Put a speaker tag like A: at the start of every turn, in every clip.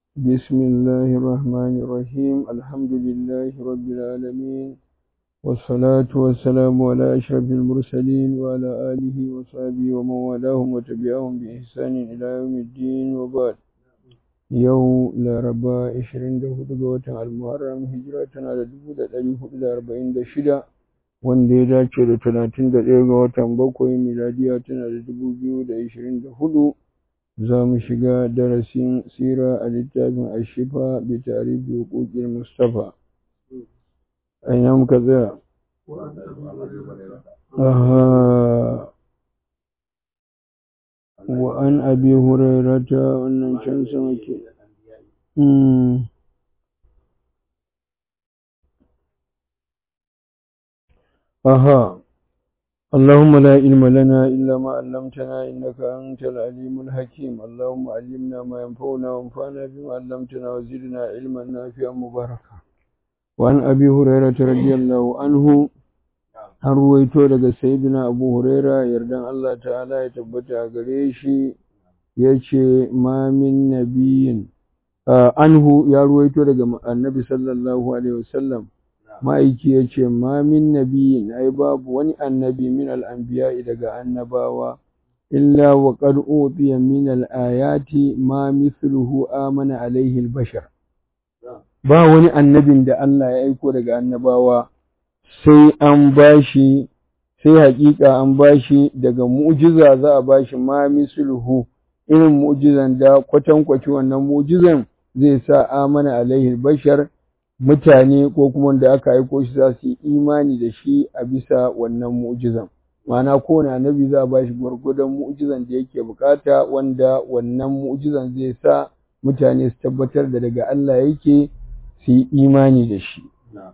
A: بسم الله الرحمن الرحيم الحمد لله رب العالمين والصلاة والسلام على أشرف المرسلين وعلى آله وصحبه ومن والاهم وتبعهم بإحسان إلى يوم الدين وبعد yau laraba 24 ga watan almuharram hijira tana da 1446 wanda ya dace da 31 ga watan bakwai miladiya tana da 2024 za mu shiga darasin sira a littafin ashifa bi tarihi hukukin mustafa aina muka tsaya وعن أبي هريرة أن شمس مكي أها اللهم لا علم لنا إلا ما علمتنا إنك أنت العليم الحكيم اللهم علمنا ما ينفعنا وانفعنا بما علمتنا وزدنا علما نافعا مباركا وعن أبي هريرة رضي الله عنه an ruwaito daga sayyidina abu huraira yardan Allah ta'ala ya tabbata a gare shi ya ce ma min nabiyin anhu ya ruwaito daga annabi sallallahu alaihi wasallam ma'aiki ya ce ma min nabiyin ai babu wani annabi min al'anbiya daga annabawa illa wa qad utiya min al-ayati ma mithluhu amana alaihi al-bashar ba wani annabin da Allah ya aiko daga annabawa sai an bashi sai hakika an bashi daga mu'jiza za a bashi ma misluhu irin mu'jizan da kwatankwaci wannan mu'jizan zai sa amana alaihi bashar mutane ko kuma da aka aiko shi za su yi imani da shi a bisa wannan mu'jizan ma'ana kowane annabi za a bashi gwargwadon mu'jizan da yake bukata wanda wannan mu'jizan zai sa mutane su tabbatar da daga Allah yake su yi imani da shi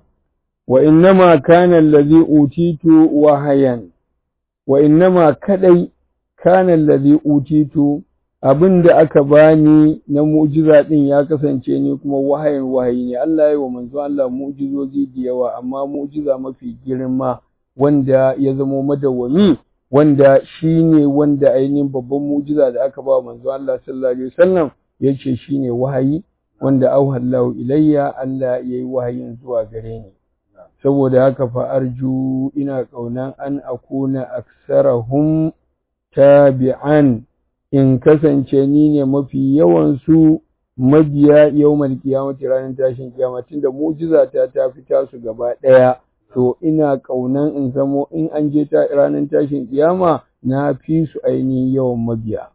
A: وإنما كان الذي أوتيت وهيا وإنما كدي كان الذي أوتيت abin da aka bani na mu'jiza din ya kasance ni kuma wahayin wahayi ne Allah ya wa manzo Allah mu'jizozi da yawa amma mu'jiza mafi girma wanda ya zama madawwami wanda shine wanda ainihin babban mu'jiza da aka ba manzo Allah sallallahu alaihi wasallam yace shine wahayi wanda auhallahu ilayya Allah yayi wahayin zuwa gare ni saboda haka fa arju ina ƙaunan an akuna aksarahum tabi'an in kasance ni ne mafi yawan su mabiya yawmal qiyamati ranar tashin kiyama tunda mu'jiza ta ta fita su gaba ɗaya to ina ƙaunan in zamo in an je ta ranar tashin kiyama na fi su ainihin yawan mabiya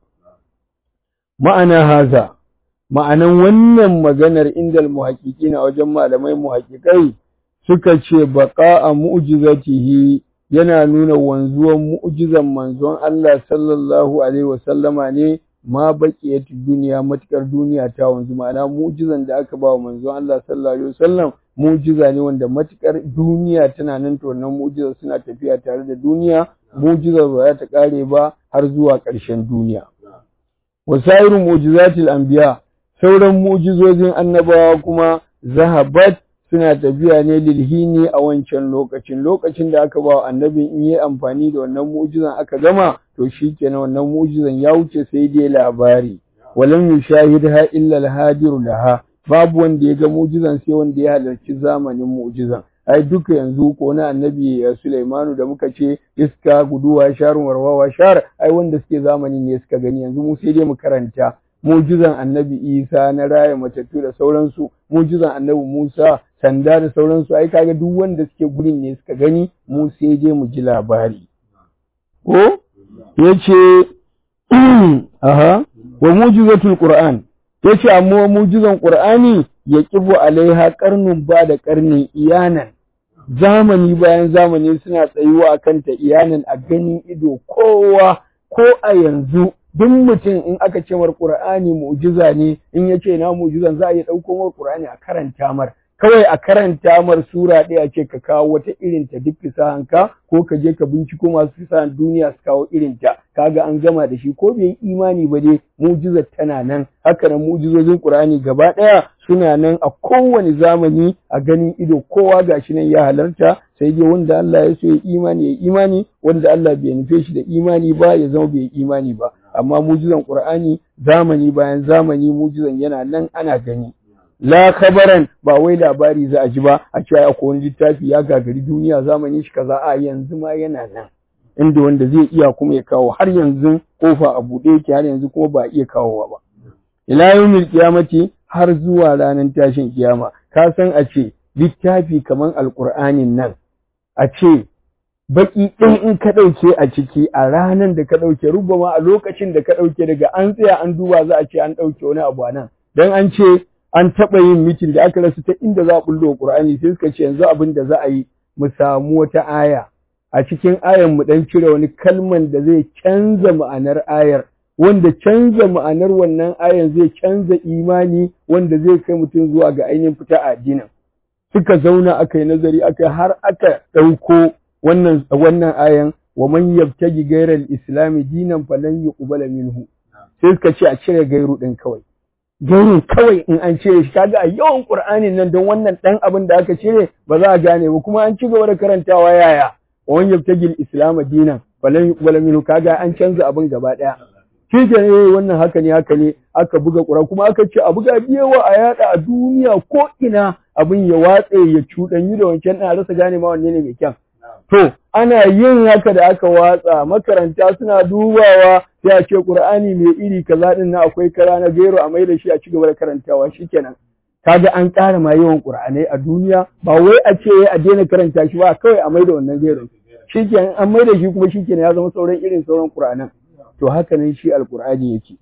A: ma'ana haza ma'anan wannan maganar indal muhaƙiƙina wajen malamai muhaƙiƙai suka ce baƙa a mu'jizatihi yana nuna wanzuwan mu'jizan manzon Allah sallallahu alaihi wasallama ne ma baqiyatu duniya matukar duniya ta wanzu ma'ana mu'jizan da aka ba wa manzon Allah sallallahu alaihi wasallam mu'jiza ne wanda matukar duniya tana nan to wannan mu'jiza suna tafiya tare da duniya mu'jizar ba za ta kare ba har zuwa ƙarshen duniya wasairu mu'jizatil anbiya sauran mu'jizozin annabawa kuma zahabat suna tafiya ne lilhini a wancan lokacin lokacin da aka ba annabin in yi amfani da wannan mu'jizan aka gama to shikenan wannan mu'jizan ya wuce sai dai labari walam yushahidha illa al-hadiru laha babu wanda ya ga mu'jizan sai wanda ya halarci zamanin mu'jizan ai duka yanzu ko na annabi Sulaimanu da muka ce iska guduwa sharun warwawa shar ai wanda suke zamanin ne suka gani yanzu mu sai dai mu karanta mujizan annabi Isa na raya matattu da sauransu mujizan annabi Musa sanda da sauransu ai kaga duk wanda suke gurin ne suka gani mu sai je mu ji labari ko yace aha wa mujizatul qur'an yace amma mujizan qur'ani ya kibu alaiha qarnun ba da qarnin iyanan zamani bayan zamani suna tsayuwa akan ta iyanan a ganin ido kowa ko a yanzu duk mutum in aka ce mar Qur'ani mu'jiza ne in ya ce na mu'jizan za a iya ɗauko mar Qur'ani a karanta mar kawai a karanta mar sura ɗaya ce ka kawo wata irin ta duk fasahanka ko ka je ka binciko masu fasahan duniya su kawo irin ta kaga an gama da shi ko bai yi imani ba dai mu'jizar tana nan haka nan mu'jizozin Qur'ani gaba ɗaya suna nan a kowane zamani a ganin ido kowa gashi nan ya halarta sai dai wanda Allah ya so ya imani ya imani wanda Allah bai nufe shi da imani ba ya zama bai imani ba amma mujizan qur'ani zamani bayan zamani mujizan yana nan ana gani la khabaran ba wai labari za a ji ba a ce akwai wani littafi ya gagari duniya zamani shi kaza a yanzu ma yana nan inda wanda zai iya kuma ya kawo har yanzu kofa a buɗe yake har yanzu kuma ba iya kawowa ba ila yawmil qiyamati har zuwa ranar tashin kiyama ka san a ce littafi kaman alqur'anin nan a ce baki ɗin in ka ɗauke a ciki a ranar da ka ɗauke rubama a lokacin da ka ɗauke daga an tsaya an duba za a ce an ɗauke wani abu a nan dan an ce an taɓa yin mitin da aka rasa ta inda za a bullo Qur'ani sai suka ce yanzu abin da za a yi mu samu wata aya a cikin ayan mu dan cire wani kalman da zai canza ma'anar ayar wanda canza ma'anar wannan ayan zai canza imani wanda zai kai mutum zuwa ga ainihin fita a addinin suka zauna aka yi nazari aka har aka ɗauko wannan wannan ayan wa man yabtaji ghayra al-islam dinan falan yuqbala minhu sai suka ce a cire gairu din kawai gairu kawai in an cire shi kaga a yawan qur'anin nan don wannan dan abin da aka cire ba za a gane ba kuma an ci gaba da karantawa yaya wa man yabtaji al-islam dinan falan yuqbala minhu kaga an canza abin gaba daya shi ke ne wannan haka ne haka ne aka buga ƙura kuma aka ce a buga biyawa a yada a duniya ko ina abin ya watse ya cuɗanyi da wancan ɗan rasa gane ma wanne ne mai kyan To, ana yin haka da aka watsa makaranta suna dubawa sai a ce Ƙur'ani mai iri kaza ɗin na akwai kara na gero a mai da shi a ci gaba da karantawa shikenan. Kaga an ƙara ma yawan Ƙur'anai a duniya ba wai a ce a daina karanta shi ba kawai a mai da wannan gero. Shikenan an mai da shi kuma shikenan ya zama sauran irin sauran Ƙur'anan. To haka nan shi Alƙur'ani yake.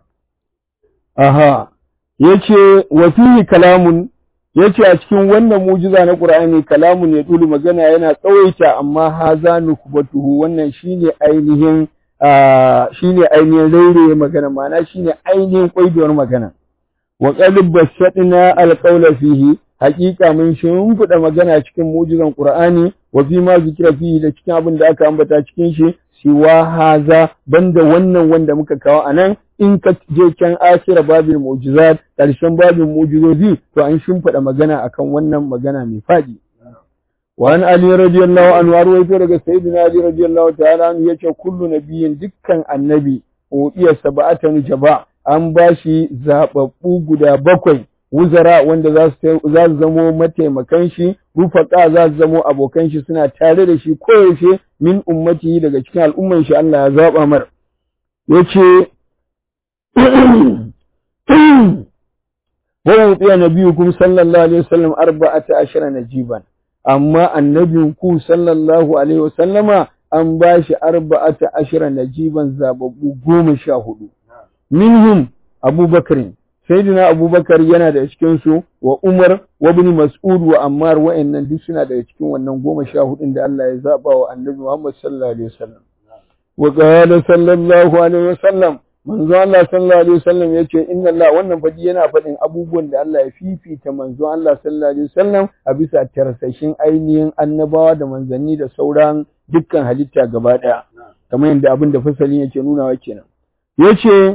A: Aha, yace wa fihi kalamun yace a cikin wannan mujiza na Qur'ani kalamun ya dulu magana yana tsawaita amma haza nukbatuhu wannan shine ainihin shine ainihin raire magana ma'ana shine ainihin kwaidowar magana wa qad basadna alqawla fihi haqiqa mun shimfida magana cikin mujizan Qur'ani wa fi ma zikira fihi da cikin abin da aka ambata cikin shi siwa haza banda wannan wanda muka kawo anan in ka je can akira babin mu'jizat ƙarshen babin mu'jizozi to an shimfiɗa magana akan wannan magana mai faɗi wa an ali radiyallahu anhu har waito daga sayyidina ali radiyallahu ta'ala anhu yace kullu nabiyyin dukkan annabi ubiya sab'atan jaba an bashi zababbu guda bakwai wuzara wanda za su za su zamo mataimakan shi rufaka za su zamo abokan shi suna tare da shi koyaushe min ummati daga cikin al'umman shi Allah ya zaba mar yace ووضع نبيكم صلى الله عليه وسلم أربعة عشر نجيبا أما النبي صلى الله عليه وسلم أن باش أربعة عشر نجيبا زاببو قوم شاهدوا منهم أبو بكر سيدنا أبو بكر yana da cikin su wa Umar wa ibn Mas'ud wa Ammar wa'annan duk suna da cikin wannan goma sha hudun da Allah ya zaba wa Annabi Muhammad sallallahu alaihi wasallam wa qala sallallahu alaihi wasallam manzo Allah sallallahu alaihi wasallam yace inna Allah wannan fadi yana faɗin abubuwan da Allah ya fifita manzo Allah sallallahu alaihi wasallam a bisa tarsashin ainihin annabawa da manzanni da sauran dukkan halitta gaba ɗaya kamar yadda abin da fasalin yake nunawa kenan yace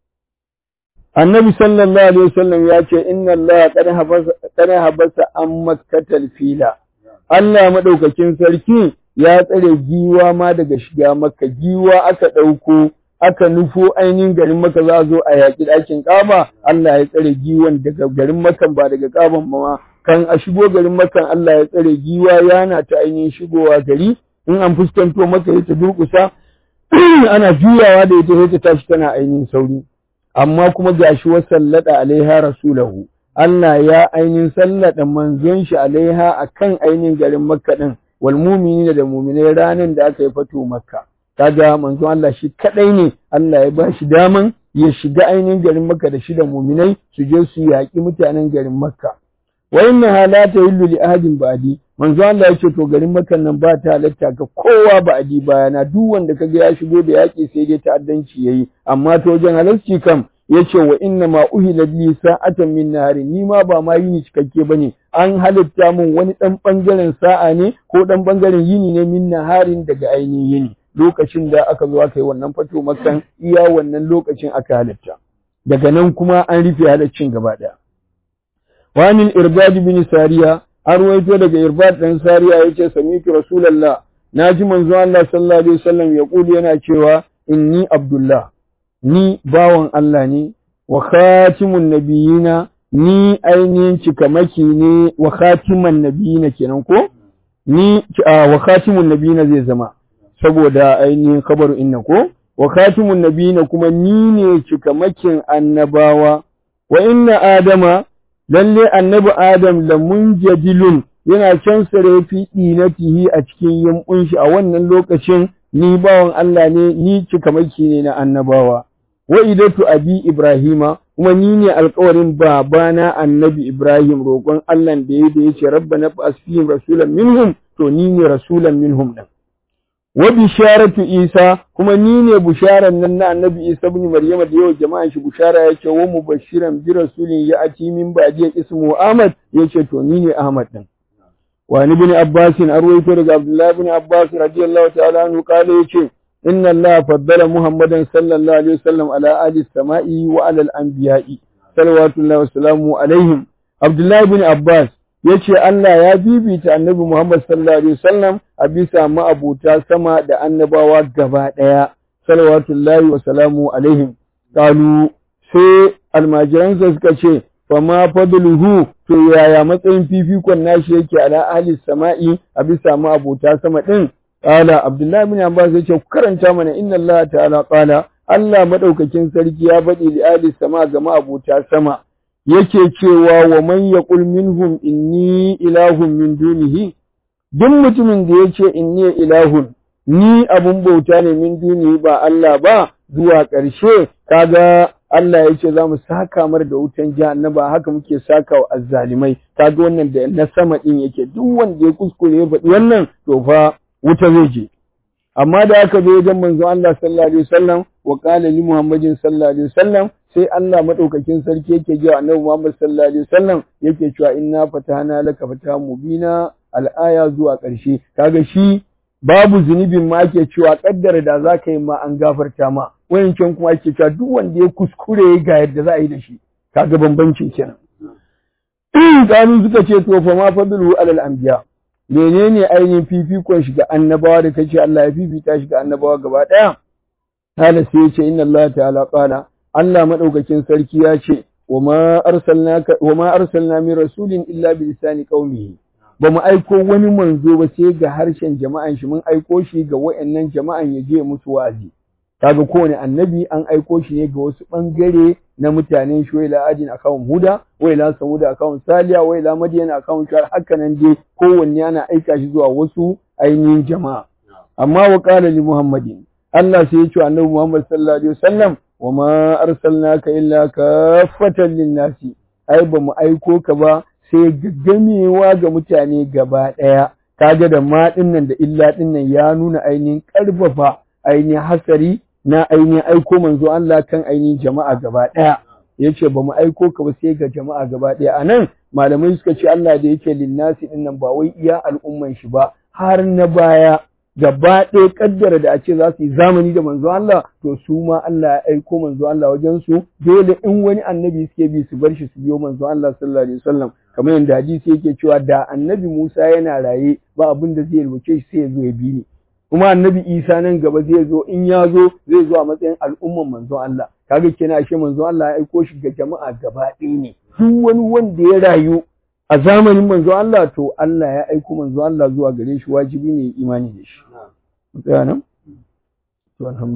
A: annabi sallallahu alaihi wasallam ya ce inna Allah qad habasa qad habasa an makkatal fila Allah madaukakin sarki ya tsare giwa ma daga shiga makka giwa aka ɗauko aka nufo ainihin garin maka za a zo a yaƙi ɗakin ƙaba Allah ya tsare giwan daga garin makan ba daga ƙaban ma kan a shigo garin makan Allah ya tsare giwa yana ta ainihin shigowa gari in an fuskanto maka ya ta durƙusa ana juyawa da ita ta tashi tana ainihin sauri amma kuma gashi wa sallada alaiha rasulahu Allah ya ainihin sallada manzon shi alaiha akan ainihin garin makka din wal mu'minina da mu'minai ranan da aka yi fato makka kaga manzon Allah shi kadai ne Allah ya ba shi daman ya shiga ainihin garin Makka da shi da muminai su je su yaƙi mutanen garin Makka wa inna halata yillu li ahadin ba'di manzon Allah ya ce to garin Makka nan ba ta halatta ga kowa ba'di bayana duk wanda kaga ya shigo da yaƙi sai dai ta'addanci yayi amma to wajen halarci kam yace wa inna ma uhila li sa'atan min nahari ni ma ba ma yini cikakke bane an halitta min wani dan bangaren sa'a ne ko dan bangaren yini ne min naharin daga ainihin yini lokacin da aka zo aka yi wannan fato makan iya wannan lokacin aka halitta daga nan kuma an rufe halaccin gaba daya wanil irbad bin sariya an ruwaito daga irbad dan sariya yace sami'tu rasulullah naji manzo Allah sallallahu alaihi wasallam ya kuli yana cewa inni abdullah ni bawan Allah ne wa khatimun nabiyina ni ainihin cikamaki ne wa khatiman nabiyina kenan ko ni wa khatimun nabiyina zai zama saboda ainihin kabaru inna ko wa khatimun nabiyina kuma ni ne cikamakin annabawa wa inna adama lalle annabi adam la munjadilun yana can sare fi dinatihi a cikin yankun shi a wannan lokacin ni bawan Allah ne ni cikamaki ne na annabawa wa idatu abi ibrahima kuma ni ne alƙawarin babana annabi ibrahim roƙon Allah da ya da yace rabbana fa'as fihim rasulan minhum to ni ne rasulan minhum din wa bisharatu isa kuma ni ne bisharan nan na annabi isa ibn maryama da yawa jama'an shi bishara yake wa mubashiran bi rasulin ya ati min ba'di ismu ahmad yace to ni ne ahmad din wa ni ibn abbas arwayto daga abdullah ibn abbas radiyallahu ta'ala anhu kale yace inna allaha faddala muhammadan sallallahu alaihi wasallam ala ahli samai wa ala al-anbiya'i salawatullahi wa salamu alaihim abdullah ibn abbas yace Allah ya bibita annabi Muhammad sallallahu alaihi wasallam a bisa ma'abuta sama da annabawa gaba daya salawatullahi wa salamu alaihim qalu sai almajiransa suka ce fa ma fadluhu to yaya matsayin fifikon nashi yake ala ahli sama'i a bisa ma'abuta sama din qala abdullahi bin abbas yace ku karanta mana inna Allah ta'ala qala Allah madaukakin sarki ya faɗi li ahli sama ga ma'abuta sama yake cewa wa man yaqul minhum inni ilahun min dunihi duk mutumin da yace inni ilahun ni abun bauta ne min dunihi ba Allah ba zuwa ƙarshe kaga Allah yace za mu saka mar da wutan jahannama haka muke saka wa azzalimai kaga wannan da na sama din yake duk wanda ya kuskure ya faɗi wannan to fa wuta zai je amma da aka zo wajen manzon Allah sallallahu alaihi wasallam wa qala li Muhammadin sallallahu alaihi wasallam sai Allah madaukakin sarki yake ji Annabi Muhammad sallallahu alaihi wasallam yake cewa inna fatahna laka fatahan mubina al-aya zuwa ƙarshe kaga shi babu zunubin ma ake cewa kaddara da za ka yi ma an gafarta ma wayancan kuma ake cewa duk wanda ya kuskure ga yadda za a yi da shi kaga bambancin kenan kanu suka ce to fa ma fadlu alal anbiya menene ainihin fifikon shi ga annabawa da kace Allah ya fifita shi ga annabawa gaba daya hala sai ya ce inna Allah ta'ala qala Allah madaukakin sarki ya ce wama arsalnaka wama arsalna min rasulin illa bi lisani qaumihi ba mu aiko wani manzo ba sai ga harshen jama'an shi mun aiko shi ga wayannan jama'an ya je musu wa'azi kaga kowane annabi an aiko shi ne ga wasu bangare na mutanen shi waila adin akawun huda waila samuda akawun saliya waila madiyan akawun shar haka nan dai kowanne ana aika shi zuwa wasu ainihin jama'a amma wa qala li muhammadin Allah sai ya ce annabi Muhammad sallallahu alaihi wasallam wa ma arsalnaka illa kaffatan lin-nasi ai ba mu aiko ka ba sai gaggamewa ga mutane gaba daya kaga da ma dinnan da illa dinnan ya nuna ainihin karfafa ainihin hasari na ainihin aiko manzo Allah kan ainihin jama'a gaba ɗaya yace ba mu aiko ka ba sai ga jama'a gaba ɗaya anan malamai suka ce Allah da yake linnasi din nan ba wai iya al'umman shi ba har na baya gaba ɗaya kaddara da a ce za su yi zamani da manzo Allah to su ma Allah ya aiko manzo Allah wajen su dole in wani annabi suke bi su bar shi su biyo manzo Allah sallallahu alaihi wasallam kamar yadda hadisi yake cewa da annabi Musa yana raye ba abin da zai rubuce shi sai ya zo ya bi ni kuma annabi isa nan gaba zai zo in ya zo zai zo a matsayin al'umman manzon Allah kaga kenan ashe manzon Allah ya aiko shi ga jama'a gaba ɗaya ne duk wani wanda ya rayu a zamanin manzon Allah to Allah ya aiko manzon Allah zuwa gare shi wajibi ne imani da shi. Mu tsaya nan? To